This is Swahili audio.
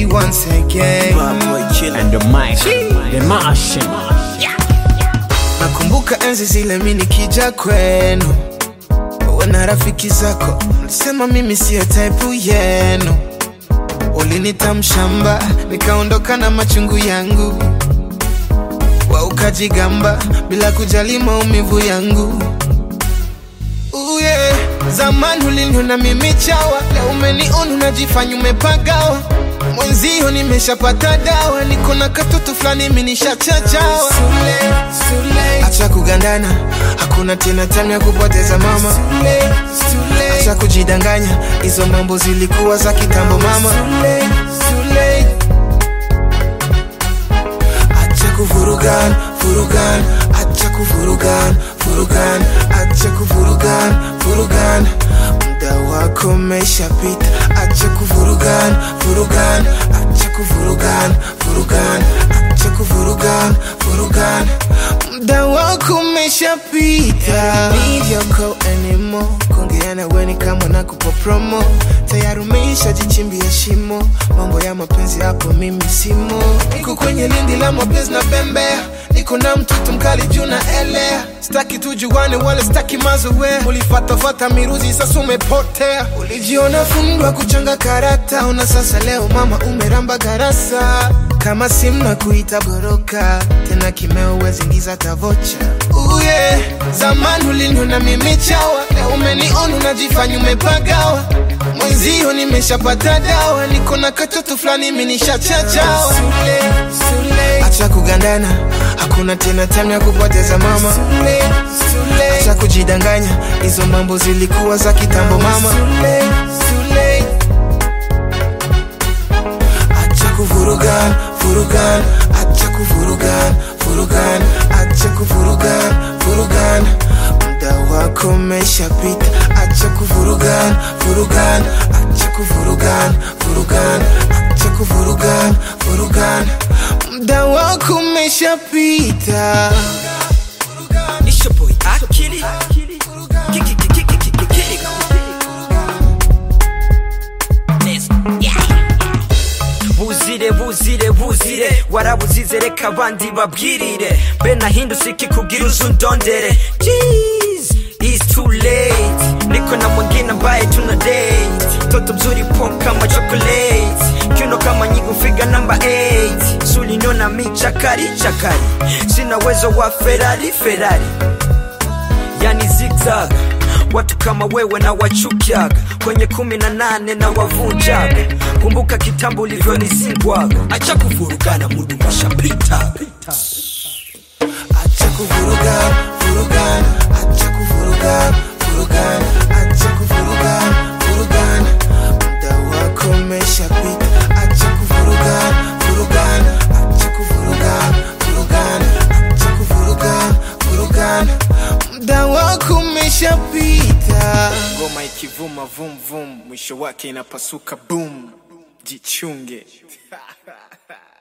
once again. And the mic, the machine. Nakumbuka enzi zile mi nikija kwenu, wana rafiki zako mlisema mimi siyo type yenu. Ulinita mshamba, nikaondoka na machungu yangu, wa ukajigamba bila kujali maumivu yangu. Ooh, yeah. Zamani uliniona mimi chawa, leo umeniona unajifanya umepagawa. Mwenzio nimeshapata dawa, niko na katoto fulani mimi nishachachawa. Acha kugandana, hakuna tena time ya kupoteza mama. Acha kujidanganya, hizo mambo zilikuwa za kitambo mama. Acha kuvurugan, vurugan, acha kuvurugan, vurugan, acha kuvurugan, vurugan. Muda wako umeshapita, acha kuvurugan, vurugan, acha kuvurugan, vurugan, acha kuvurugan, vurugan. Muda wako umeshapita. Need your call anymore. Kuongea na wewe ni kama nakupa promo. Tayari umeshajichimbia shimo. Mambo ya mapenzi hapo mimi simo. Niko kwenye lindi la mapenzi na bembea. Niko na mtoto mkali juu na elea. Sitaki tujuane wala sitaki mazoea. Ulifatafata miruzi sasa umepotea. Ulijiona fundwa kuchanga karata. Una sasa leo mama umeramba garasa. Kama simu na kuita boroka. Tena kimeo wezi ingiza tavocha. Ooh yeah. Zamani uliniona mimi chawa. Leo umeniona unajifanya umepagawa. Mwenzio nimeshapata dawa. Niko na katoto fulani mimi nishachachawa. Acha kugandana, hakuna tena time ya kupoteza mama. Acha kujidanganya, hizo mambo zilikuwa za kitambo mama. Acha kuvurugan, vurugan, acha kuvurugan, vurugan, acha kuvurugan, vurugan. Muda wako umeshapita, acha kuvurugan, vurugan, acha kuvurugan, vurugan, acha kuvurugan, vurugan. Muda wako umeshapita. It's your boy Akili. Kiki, kiki, kiki, kiki, kiki. Let's- yeah. buzire buzire buzire warabuzize reka abandi babwirire be nahindutse ikikugira uzundondere Jeez, it's too late niko na mwingine ambaye tuna date toto mzuri pop kama chocolate kiuno kama nyigu figa namba 8 sulinona mi chakari chakari sina uwezo wa ferari ferari yani zigzag watu kama wewe na wachukiaga kwenye kumi na nane na wavunjaga kumbuka kitambo ulivyonizingwaga acha kuvurugana mudu mashapita Acha kuvurugan, vurugan, acha kuvurugan, vurugan, acha kuvurugan, vurugan. Muda wako umeshapita, acha kuvurugan, vurugan, acha kuvurugan, vurugan, acha kuvurugan, vurugan. Muda wako umeshapita. Ngoma ikivuma vum vum, mwisho wake inapasuka boom. Jichunge.